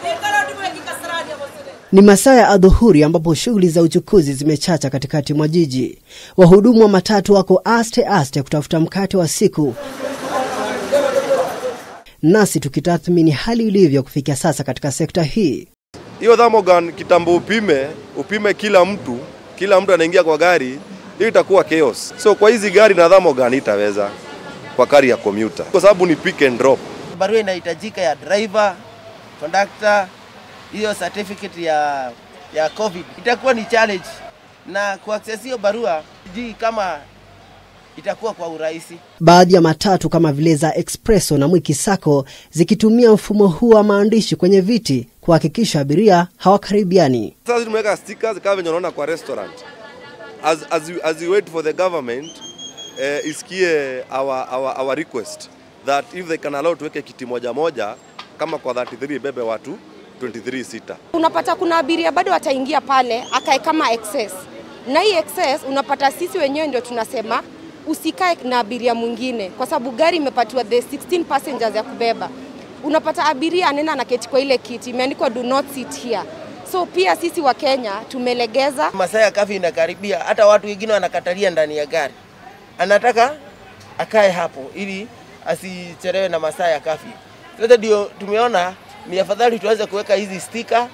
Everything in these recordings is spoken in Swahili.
Ni masaa ya adhuhuri ambapo shughuli za uchukuzi zimechacha katikati mwa jiji. Wahudumu wa matatu wako aste aste kutafuta mkate wa siku, nasi tukitathmini hali ilivyo kufikia sasa katika sekta hii. Hiyo thermogun kitambo upime, upime kila mtu, kila mtu anaingia kwa gari, hiyo itakuwa chaos. So kwa hizi gari na thermogun itaweza kwa gari ya commuter, kwa sababu ni pick and drop. barua inahitajika ya driver, conductor, hiyo certificate ya ya COVID itakuwa ni challenge, na kuaccess hiyo barua sijui kama itakuwa kwa urahisi. Baadhi ya matatu kama vile za Expresso na Mwiki Sacco zikitumia mfumo huu wa maandishi kwenye viti kuhakikisha abiria hawakaribiani. Sasa tumeweka stickers kama venye unaona kwa restaurant. As, as, you, as you wait for the government eh, isikie our, our, our request that if they can allow tuweke kiti moja moja kama kwa 33 bebe watu 23 sita. unapata kuna abiria bado wataingia pale akae kama excess, na hii excess unapata sisi wenyewe ndio tunasema usikae na abiria mwingine, kwa sababu gari imepatiwa the 16 passengers ya kubeba. Unapata abiria anaenda na keti kwa ile kiti imeandikwa do not sit here. So pia sisi wa Kenya tumelegeza Masaa ya kafi inakaribia, hata watu wengine wanakatalia ndani ya gari, anataka akae hapo ili asichelewe na masaa ya kafi. Sasa ndio tumeona ni afadhali tuanze kuweka hizi stika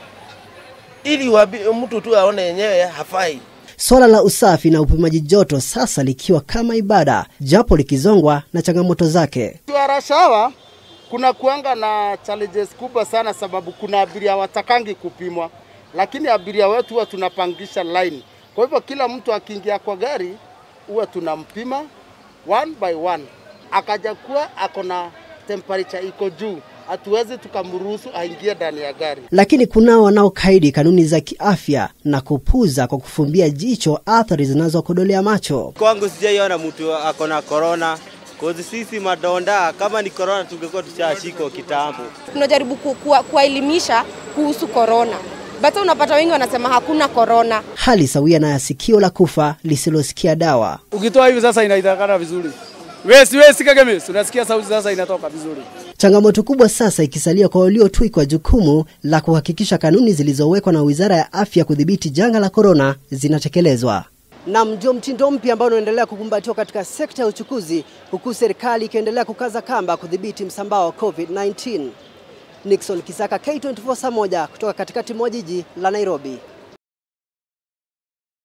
ili wabi, mtu tu aone yenyewe hafai. Swala la usafi na upimaji joto sasa likiwa kama ibada, japo likizongwa na changamoto zake. Rashawa kuna kuanga na challenges kubwa sana, sababu kuna abiria watakangi kupimwa, lakini abiria wetu huwa tunapangisha line. Kwa hivyo kila mtu akiingia kwa gari huwa tunampima one by one, akaja kuwa ako na temperature iko juu, hatuwezi tukamruhusu aingie ndani ya gari. Lakini kunao wanaokaidi kanuni za kiafya na kupuza kwa kufumbia jicho athari zinazokodolea macho. Kwangu sijaiona mtu ako na korona kozi sisi madonda, kama ni korona tungekuwa tushashikwa kitambo. tunajaribu ku- kuwa- kuwaelimisha kuhusu korona, but unapata wengi wanasema hakuna korona. Hali sawia na ya sikio la kufa lisilosikia dawa. Ukitoa hivi sasa inaitakana vizuri. Wesi wesi kagemes, unasikia sauti sasa inatoka vizuri. Changamoto kubwa sasa ikisalia kwa waliotwikwa jukumu la kuhakikisha kanuni zilizowekwa na Wizara ya Afya kudhibiti janga la korona zinatekelezwa. Na ndio mtindo mpya ambao unaendelea kukumbatiwa katika sekta ya uchukuzi, huku serikali ikiendelea kukaza kamba kudhibiti msambao wa COVID-19. Nixon Kisaka, K24 saa moja kutoka katikati mwa jiji la Nairobi.